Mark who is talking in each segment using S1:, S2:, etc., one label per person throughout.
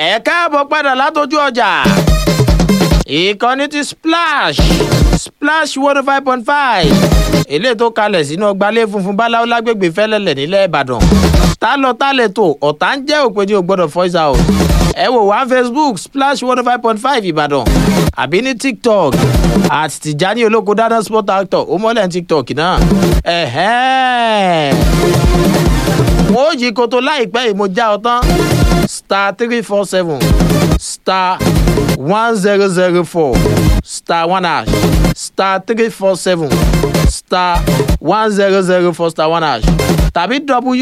S1: ẹ káàbọ̀ padà látọjú ọjà ìkànnì ti splash splash one five point five eléyìí tó kalẹ̀ sínú ọgbàlẹ̀ funfun báláwo lágbègbè fẹ́lẹ́lẹ̀ nílẹ̀ ìbàdàn tá lọ tá lè tò ọ̀tá ń jẹ́ òpin ní o gbọ́dọ̀ voice out ẹ wò wá facebook splash one five point five ìbàdàn àbí ní tiktok àti tìjání olóko dáná sport actor ó mọ́lẹ̀ ní tiktok náà ẹ̀hẹ́n wọ́n ó yí koto láìpẹ́ yìí mo já ọ tán star three four seven star one zero zero four star one hash star three four seven star one zero zero four star one hash tàbí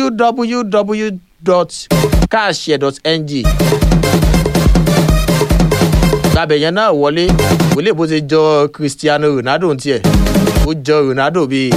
S1: www.cashshare.ng gbàbẹ̀ yẹn náà wọlé wọlé bó ṣe jọ cristiano ronaldo tiẹ̀ ó jọ ronaldo bíi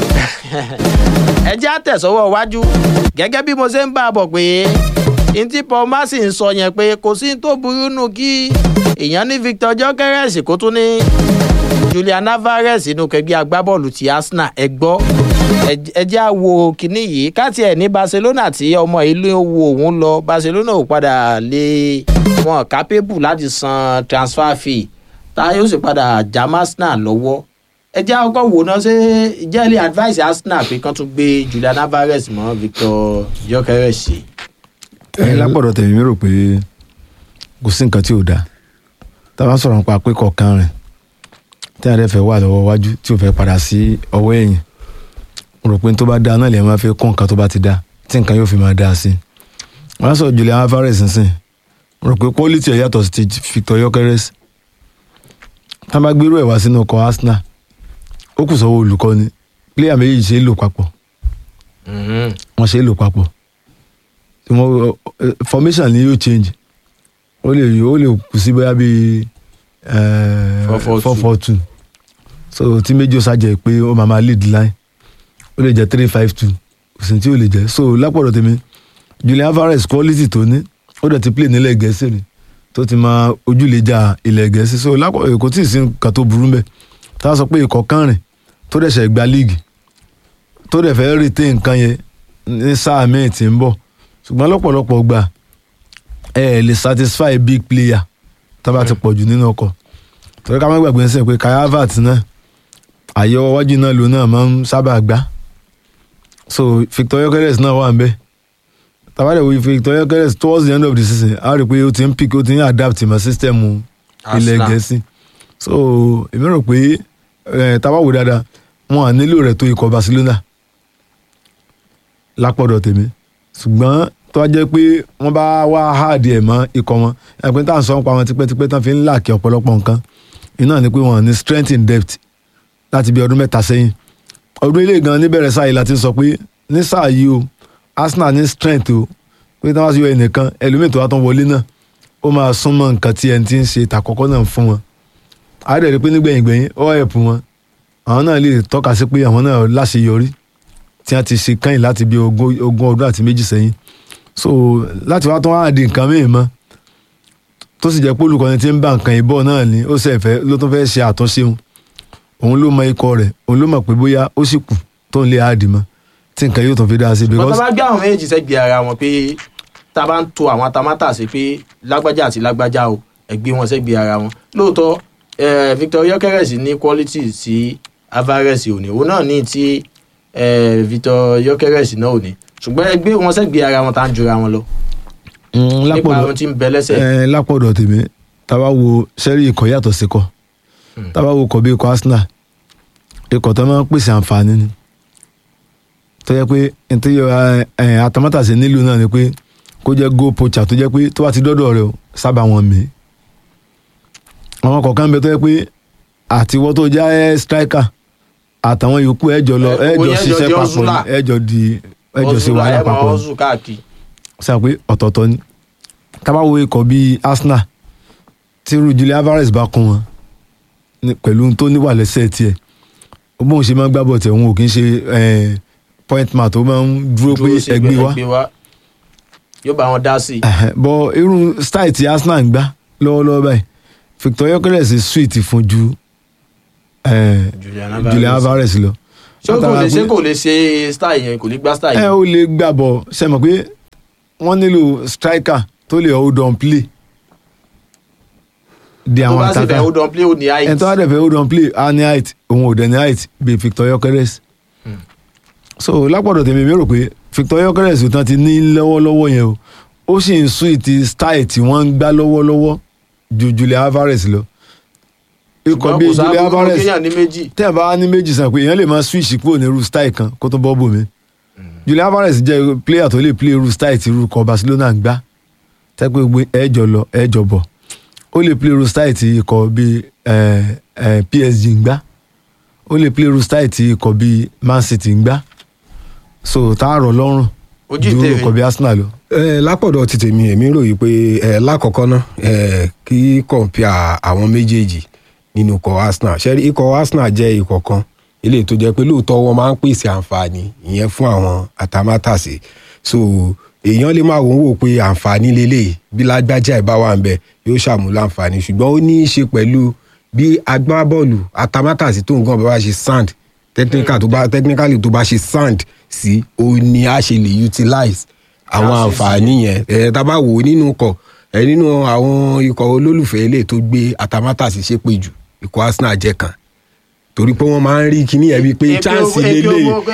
S1: ẹ jẹ́ àtẹ̀sọ́wọ́ iwájú gẹ́gẹ́ bí mo ṣe ń bá a bọ̀ pé ntí paul mercy ń sọ yẹn pé kò sí tó burú nù kí èèyàn ní victor jokeres kó tún ní julian alvarez inú kẹgbẹ́ agbábọ́ọ̀lù ti arsenal ẹ gbọ́ ẹ jẹ́ àwo kínní yìí káàtì ẹ̀ ní barcelona tí ọmọ ìlú wo òun lọ barcelona ò padà lè wọn capable láti san transfer fee tá yóò sì padà já arsenal lọ́wọ́ ẹ jẹ́ àkọ́kọ́ wò náà ṣé jẹ́lẹ̀ advice arsenal pé kán tún gbé julian alvarez mọ́ victor jokeres sí.
S2: ẹ lápọ̀dọ̀ tẹ̀mí mi rò pé kò sí nǹkan tí ò dáa tá a bá sọ̀rọ̀ nípa pé kọ̀ọ̀kan rẹ̀ tí a rẹ̀ fẹ́ wà lọ́wọ́ wájú tí ò fẹ́ padà sí ọwọ́ ẹ̀yìn mo rò pé tó bá dáa náà lè máa fi kún nǹkan tó bá ti dáa tí nǹkan yóò fi máa dáa sí i wọ́n á sọ julian alvarez nsìn mo rò pé quality ẹ̀ yàtọ̀ sí ti victor jokeres tá a bá gbérú ẹ̀ wá sínú ọkọ̀ arsenal ó kù sọ́wọ́ olùkọ́ni player méjì ṣe é lò papọ̀ wọ́n ṣe é lò papọ̀ formation ni yóò change ó lè ó lè kù sí bóyá bíi four four two so tí méjì ó ṣàjẹ́ pé ó máa máa lead line ó lè jẹ́ three five two kò sí tí ó lè jẹ́ so lápọ̀dọ̀ tèmi julian alvarez quality tó ní ó dẹ̀ ti play nílẹ̀ gẹ̀ẹ́sì rẹ̀ tó ti máa ojúlẹ̀jà ilẹ̀ gẹ̀ẹ́sì so lápọ̀dọ̀ kò tí ì sí nǹkan tó burú mbẹ̀ tá a sọ pé ikọ̀ kan rìn tó dẹ̀ ṣẹ̀ gba líìgì tó dẹ̀ fẹ́ retain nǹkan yẹn ní sáà míì tí ń bọ̀ ṣùgbọ́n lọ́pọ̀lọpọ̀ gbà ẹ ẹ lè satisfy big player tó bá ti pọ̀ jù nínú ọkọ̀ torí ká má gbàgbé ń sìn pé kai havertz náà àyẹ̀wò wájú náà ló náà máa ń sábà gbá so victor yokeres náà wà ń bẹ́ẹ̀ tàbádẹ̀ wo victor yokeres towards the end of the season a rí i pé ó ti ń pick ó ti ń adapt ìmọ̀ system ilẹ̀ gẹ̀ẹ́sì so èmi rò pé tábà wò dáadáa wọn à nílò rẹ̀ tó ikọ̀ barcelona lápọ̀dọ̀ tèmi ṣùgbọ́n tó wá jẹ́ pé wọ́n bá wá háàdì ẹ̀ mọ́ ikọ̀ wọn ẹ̀pẹ́ tá à ń sọ nípa wọn tipẹ́tipẹ́ tán fi ń làkì ọ̀pọ̀lọpọ̀ nǹkan iná ni pé wọ́n ní strength in depth láti bí ọdún mẹ́ta sẹ́yìn ọdún ilé gan níbẹ̀rẹ̀ sáà yìí láti sọ pé ní sáà yìí o arsenal ní strength o pé tí wọ́n bá sì yọ ẹnìkan ẹlòmíì tó wá tán wọlé náà ó máa súnmọ́ nǹkan tí ẹni tí ń ṣe ìtàkọ́kọ́ náà fún wọn àádẹ́rẹ́ pé nígbẹ̀yìngbẹ̀yìn ó ẹ̀pù wọn àwọn náà lè tọ́ka sí pé àwọn náà láṣeyọrí tí wọ́n ti ṣe kẹ́yìn láti bí ogún ọdún àti méjì sẹ́yìn so láti wá tán wá di nǹkan mìíràn mọ́ tó sì jẹ́ pé olùkọ́ni tí ń bá nǹkan ìbọ̀ náà ni ó sì fẹ́ ló tún fẹ́ ṣe àtúnṣe òun òun ló mọ ikọ̀ rẹ̀ òun ló mọ̀ pé bóyá ó sì kù tó ń lé àdì mọ́ tí nǹkan yóò tún fi dá sí.
S1: bọ́tà bá gbé àwọn méjì sẹ́gbẹ̀ẹ́ ara wọn pé tá a bá ń to àwọn atamátà sí pé lágbájá àti lágbájá o ẹgbẹ́ wọn sẹ́gbẹ̀ẹ́ ara wọn lóòótọ́ victor yokeres ní quality sí alvarez òní òun náà ní tí victor yokeres náà òní ṣùgbọ́n ẹgbẹ́ wọn sẹ́gbẹ̀ẹ́ ara wọn tá à ń jura wọn lọ. nípa ohun tí ń bẹ lẹ́sẹ̀.
S2: lápọ̀dọ̀ tèmi tábà wo sẹ́rí ikọ̀ yàtọ̀ sí kọ́ tábà wo kọ̀ bí ikọ̀ arsenal ikọ̀ tó máa ń pèsè àǹfààní ni tó yẹ pé nítorí àtàmátàsí nílùú náà ni pé kó jẹ́ goal poacher tó jẹ́ pé tó bá ti dọ́dọ̀ rẹ̀ sábà wọn mí àwọn kọ̀ọ̀kan bẹ tó yẹ pé àtiwọ́ tó já striker àtàwọn yòókù ẹjọ lọ ẹjọ ṣiṣẹ́ papọ̀ ẹjọ di ẹjọ ṣe wàhálà papọ̀ sọ pé ọ̀tọ̀ọ̀tọ̀ ni tábàwo ikọ̀ bíi arsenal tí Julian Alvarez bá kún wọn pẹ̀lú tó níwà lẹ́sẹ̀ tiẹ̀ ó bóun ṣe máa ń gbábọ̀ tẹ̀ òun ò kí ń ṣe point man tó máa ń dúró pé ẹgbẹ́ wa
S1: yóò bá wọn dá sí i.
S2: bọ irú style tí arsenal ń gbá lọ́wọ́lọ́wọ́ báyìí victor yokeres sweet fún ju julian alvarez lọ.
S1: ṣé kò lè ṣe kò lè ṣe style yẹn kò lè gbá style
S2: ẹ
S1: yẹn.
S2: ó lè gbà bọ̀ ṣe mọ̀ pé wọ́n nílò striker tó lè hold on play di
S1: tó
S2: àwọn
S1: bá sì fẹ́
S2: àtàkà
S1: hold on play ó ní height
S2: ẹni tó wá dẹ̀ fẹ́ hold on play á ní height òun ò dẹ̀ ní height bíi Victor Gyökeres so lápọ̀dọ̀ tèmi mi rò pé Victor Gyökeres ò tán ti ní lọ́wọ́lọ́wọ́ yẹn o ó sì ń sún ìtì style tí wọ́n ń gbá lọ́wọ́lọ́wọ́ ju Julian Alvarez lọ ikọ̀ bíi Julian Alvarez
S1: kéèyàn ní méjì
S2: tẹ́ ẹ̀ bá ní méjì sàn pé èèyàn lè máa switch kúrò ní irú style kan kó tó bọ́ bò mí Julian Alvarez jẹ́ player tó lè play irú style tí irú ikọ̀ Barcelona ń gbá tẹ́ pé gbé ẹ̀jọ̀ lọ ẹ̀jọ̀ bọ̀ ó lè play irú style tí ikọ̀ bíi eh, eh, PSG ń gbá ó lè play irú style tí ikọ̀ bíi Man City ń gbá so tá a rọ̀ lọ́rùn
S1: Ojú
S2: ju
S1: ìtẹ̀wé.
S2: ikọ̀ bíi Arsenal lọ.
S3: ẹ lápọ̀dọ̀ ti tèmi èmi ròyìn pé ẹ lákọ̀ọ́kọ́ ná ẹ kí kọ̀ǹpìà àwọn méjèèjì nínú ikọ̀ Arsenal ṣẹ́rí ikọ̀ Arsenal jẹ́ ikọ̀ kan ilé tó jẹ́ pé lóòótọ́ wọn máa ń pèsè àǹfààní ìyẹn fún àwọn àtàmátàsé so èèyàn lè máa wò ó wò pé àǹfààní lélẹ̀ bí lágbájá ìbá wà ń bẹ yóò ṣàmúlò àǹfààní ṣùgbọ́n ó ní í ṣe pẹ̀lú bí agbábọ́ọ̀lù àtàmátàsé tó ń gan bá ṣe sand technical tó bá technically tó bá ṣe sand sí òun ni a ṣe lè utilize àwọn
S1: Láti
S3: àǹfààní yẹn ẹ tá a bá wò ó nínú ikọ̀ ẹ nínú àwọn ikọ̀ olólùfẹ́ ilé tó gbé àtàmátàsí ṣépè jù ikọ̀ Arsenal jẹ́ kan torí pé wọ́n máa ń rí kíní ẹ̀ bíi pé chance lélẹ̀
S1: àwọn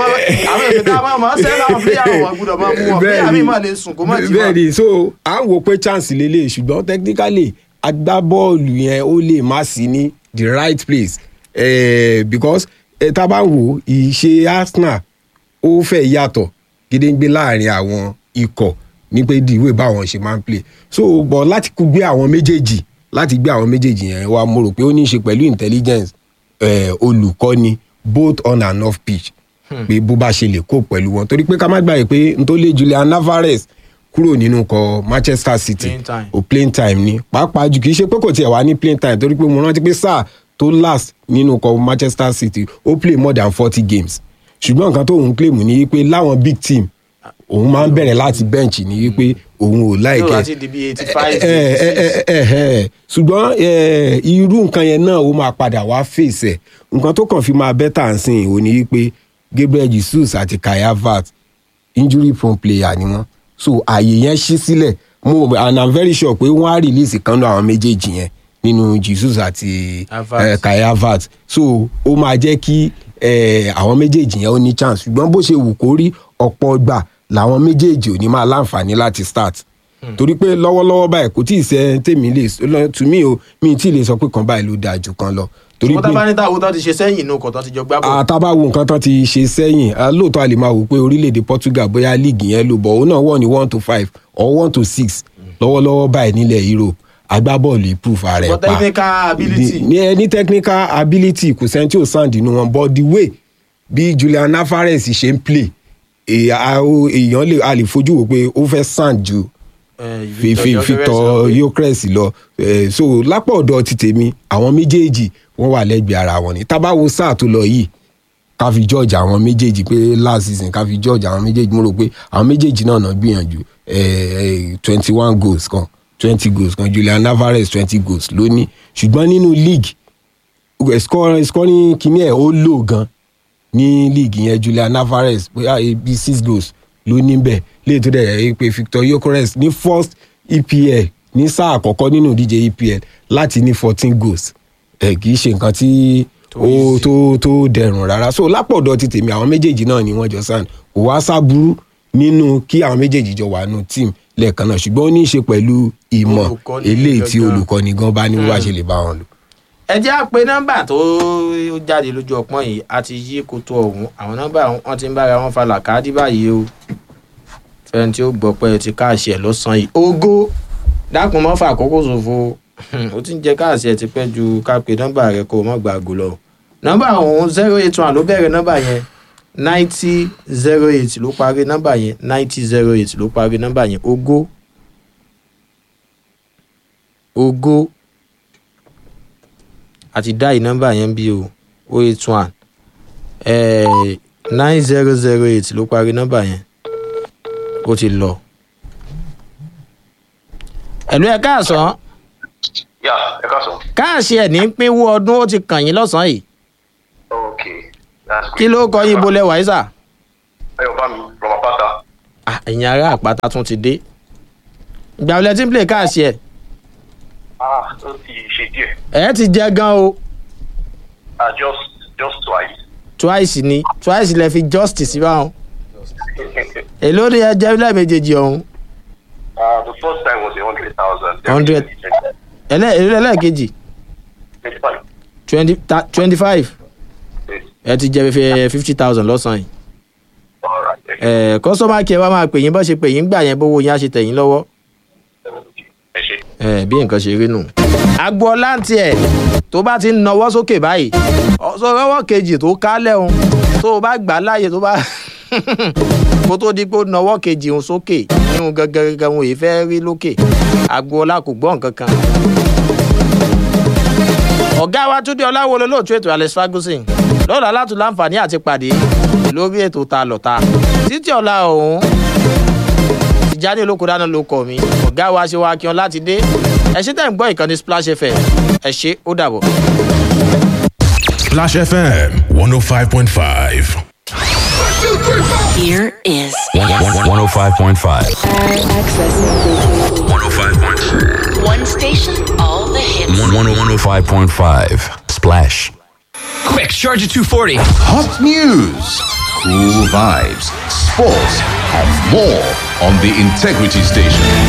S1: èdè tá a máa máa sẹ́lá àwọn player wọn gbọ́dọ̀ máa mú wọn player mi máa lè sùn kó má jí
S3: bẹ́ẹ̀
S1: wọn.
S3: ni so à ń wò pé chance lélẹ̀ ṣùgbọ́n technically agbábọ́ọ̀lù yẹn ó lè má sí ní the right place eh, because eh, tá a bá ń wò ìṣe Arsenal ó fẹ́ yàtọ̀ gédéǹgbé láàrin àwọn ikọ̀ ní pé dìwé báwọn ṣe máa ń play so bọ̀ láti kú gbé àwọn méjèèjì láti gbé àwọn méjèèjì yẹn wá mo rò pé ó ní í ṣe pẹ̀lú intelligence eh, olùkọ́ni both on and off pitch pé bó bá ṣe lè kó pẹ̀lú wọn torí pé ká má gbàgbé pé n tó lé Julian Alvarez kúrò nínú ikọ̀ Manchester City
S1: Playing time.
S3: o playing time ni pàápàá jù kì í ṣe pé kò tiẹ̀ wá ní playing time torí pé mo rántí pé sáà tó last nínú ikọ̀ Manchester City ó play more than forty games ṣùgbọ́n nǹkan tó òun claim ni wípé láwọn big team òun máa ń bẹ̀rẹ̀ láti bench ni wípé òun ò
S1: yóò
S3: láìkẹ́
S1: láti di bí eighty five
S3: ẹ ẹ ẹ ẹ ẹ ṣùgbọ́n ẹ, irú nǹkan yẹn náà ó máa padà wá fèsì ẹ̀ nǹkan tó kàn fi máa bẹ́tà ń sìn ò ní wípé Gabriel Jesus àti Kai Havertz injury prone player ni wọ́n so ààyè yẹn ṣí sílẹ̀ mo and i'm very sure pé wọ́n á release kan náà àwọn méjèèjì yẹn nínú Jesus àti
S1: Havertz.
S3: eh, Kai Havertz so ó máa jẹ́ kí eh, àwọn méjèèjì yẹn ó ní chance ṣùgbọ́n bó ṣe wù kó rí ọ̀pọ̀ gbà làwọn méjèèjì ò ní máa láǹfààní láti start torí pé lọ́wọ́lọ́wọ́ báyìí kò tí ì sẹ́ tèmi lè lọ tù mí o mi ì tí ì lè sọ pé kan báyìí ló dáa jù kan lọ torí
S1: wọ́n tá bá ní táwọn tó ti ṣe sẹ́yìn inú ọkọ̀ tó ti jọ gbá bọ̀.
S3: àtàbà wo nǹkan tán ti ṣe sẹ́yìn ah, lóòótọ́ a lè máa wò pé orílẹ̀-èdè Portugal bóyá líìgì yẹn ló bọ̀ òun náà wọ̀ ní one to five or one to six lọ́wọ́lọ́wọ́ báyìí nílẹ̀ Europe agbábọ́ọ̀lù improve ara ẹ̀
S1: for
S3: pa
S1: technical ability
S3: ní ẹ ní technical ability kò sẹ́ni tí ò sàn dínú wọn but the way bí Julian Alvarez ṣe ń play èè- a- o- èèyàn lè a lè fojú wò pé ó fẹ́ sàn ju
S1: Eh,
S3: fi fi Victor Gyökeres lọ Eh, so lápò ọ̀dọ̀ ti tèmi àwọn méjèèjì wọ́n wà lẹ́gbẹ̀ẹ́ ara wọn ni tábàwo sáà tó lọ yìí ká fi George àwọn méjèèjì pé last season ká fi George àwọn méjèèjì mo rò pé àwọn méjèèjì náà náà gbìyànjú twenty one goals kan twenty goals kan Julian Alvarez twenty goals lónìí ṣùgbọ́n nínú league eh, score- scoring kìíní ẹ̀ ó lò gan ní league yẹn Julian Alvarez bóyá ibi six goals ló ní bẹ́ẹ̀ léyìí tó dẹ̀ yẹ pé Victor Gyökeres ní first EPL ní sáà àkọ́kọ́ nínú ìdíje EPL láti ní fourteen goals ẹ̀ kì í ṣe nǹkan tí ó tó tó dẹrùn rárá so lápọ̀dọ̀ ti tèmi àwọn méjèèjì náà ni wọ́n jọ sàn kò wá sábúrú nínú kí àwọn méjèèjì jọ wà nù team lẹ́ẹ̀kan náà ṣùgbọ́n ó ní í ṣe pẹ̀lú ìmọ̀
S1: Olùkọ́ni
S3: eléyìí tí
S1: gangan.
S3: olùkọ́ni gan bá ní wá ṣe lè bá wọn lò.
S1: ẹ jẹ́ àpè nọ́mbà tó jáde lójú ọpọ́n yìí a ti yí koto ọ̀hún àwọn nọ́mbà wọn ti ń bára wọn fa làkàdí báyìí o fẹ́ni tí ó gbọ́ pé ẹ ti káàṣì ẹ̀ lọ́sàn-án yìí ògo dákun mọ́ fà àkókò ṣòfò ó ti ń jẹ káàṣì ẹ̀ ti pẹ́ ju ká pe nọ́mbà rẹ kó o mọ̀ gbàgbó lọ nọ́mbà ọ̀hún zero eight one ló bẹ̀rẹ̀ nọ́mbà yẹn ninety zero eight ló parí nọ́mbà yẹn ninety zero eight ló parí nọ́mbà yẹn ògo ògo àti dáì nọ́mbà yẹn bí o o eight one nine zero zero eight ló parí nọ́mbà yẹn ó ti lọ. ẹ̀lú ẹ̀ káàsán
S4: yà ẹ ká sọ.
S1: káàṣì ẹ̀ ní pínwó ọdún ó ti kàn yín lọ́sàn-án yìí
S4: ok that's
S1: kí ló kọ yín bolẹ̀ wáísà
S4: ayọ̀ bá mi rọ̀mà pátá
S1: Ah, ẹ̀yin ará àpáta tún ti dé ìgbà wọlé tí ń play káàṣì ẹ̀
S4: ah ó ti ṣe díẹ̀.
S1: ẹ ti jẹ gan o
S4: Ah, just just twice.
S1: twice ni twice lẹ fi justice sí báwọn èló ni ẹ jẹ lẹ́ẹ̀mejèèjì ọ̀hún
S4: Uh, the first time was a hundred thousand.
S1: 100. ẹlẹ́ èló lẹ́ẹ̀kejì
S4: Twenty-five.
S1: twenty twenty five
S4: Yes.
S1: ẹ ti jẹ fífi fifty thousand lọ́sàn-án yìí
S4: All right. Thank you.
S1: ẹ kọ́sọ́mà kí ẹ wá máa pè yín bọ́ ṣe pè yín gbà yẹn bówó yín á ṣe tẹ̀yìn lọ́wọ́
S4: Ẹ ṣé.
S1: ẹ bí nǹkan ṣe rí nù. agboola ń tiẹ̀ tó bá ti ń nawọ́ sókè báyìí ọ̀sọ̀ rọ́wọ́ kejì tó kálẹ̀ òun tó o bá gbà á láàyè tó bá kó tó di pé ó nawọ́ kejì òun sókè nínú gangan òun yìí fẹ́ rí lókè agboola kò gbọ́ nǹkan kan. ọ̀gá wa túndé ọláwọlé lóòtú ètò alex ferguson lọ́la látú láǹfààní àti pàdé lórí ètò ta lọ́ta títí ọ̀la ọ̀hún ìjáde olóko dáná ló kọ mi ọ̀gá wa ṣe wá kí wọn láti dé ẹ ṣe tẹ̀ ń gbọ́ ìkànnì splash fm ẹ ṣe ó dàbọ̀.
S5: Splash FM 105.5.
S6: Here is
S7: 105.5.
S6: access.
S7: 105.5.
S6: One station, all the hits.
S7: 105.5. Splash.
S8: Quick, charge at 240.
S9: Hot news, cool vibes, sports, and more on the Integrity Station.